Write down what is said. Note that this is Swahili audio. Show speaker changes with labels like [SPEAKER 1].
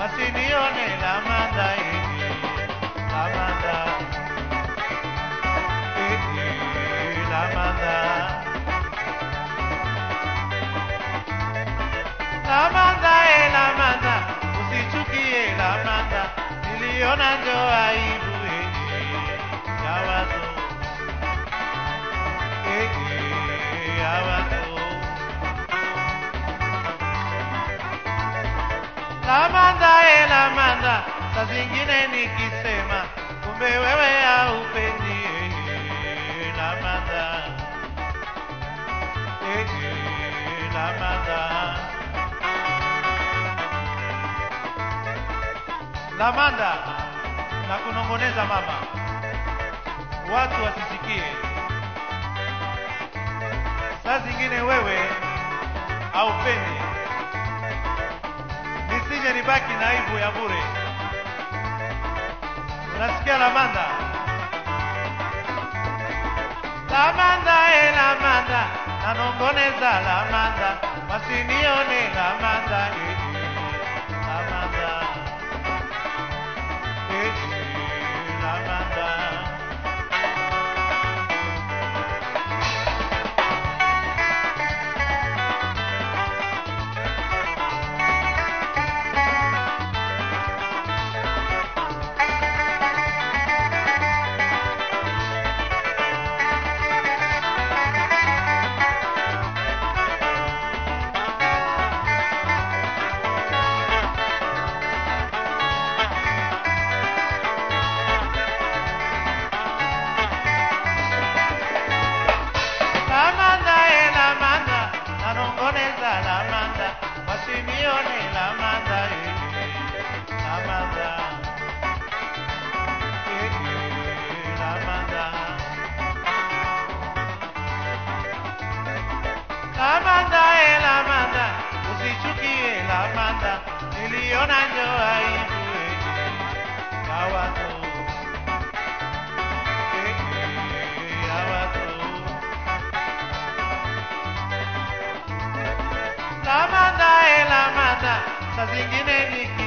[SPEAKER 1] wasinione Lamanda, eh, Lamanda, eh, eh, Lamanda. Lamanda, eh, Lamanda, usichukie Lamanda, niliona njo aibu eh, eh, ya watu eh, eh, ya watu. Lamanda, eh, Lamanda, saa zingine nikisema kumbe wewe haupendi eh, eh, Lamanda, eh, eh, Lamanda. Lamanda na kunongoneza mama, watu wasisikie. Saa zingine wewe haupendi, nisije nibaki na aibu ya bure. Unasikia Lamanda? Lamanda, e Lamanda, nanongoneza Lamanda, wasinione Lamanda, eh, eh, Lamanda. Eh, eh, Lamanda. Lamanda, eh, Lamanda, nanongoneza Lamanda, wasinione Lamanda, eh, eh, Lamanda. Eh, eh, Lamanda. Lamanda, eh, Lamanda, usichukie Lamanda, niliona njo aibu eh, eh, ya watu. Eh, eh, ya watu. Lamanda, eh, Lamanda, saa zingine ni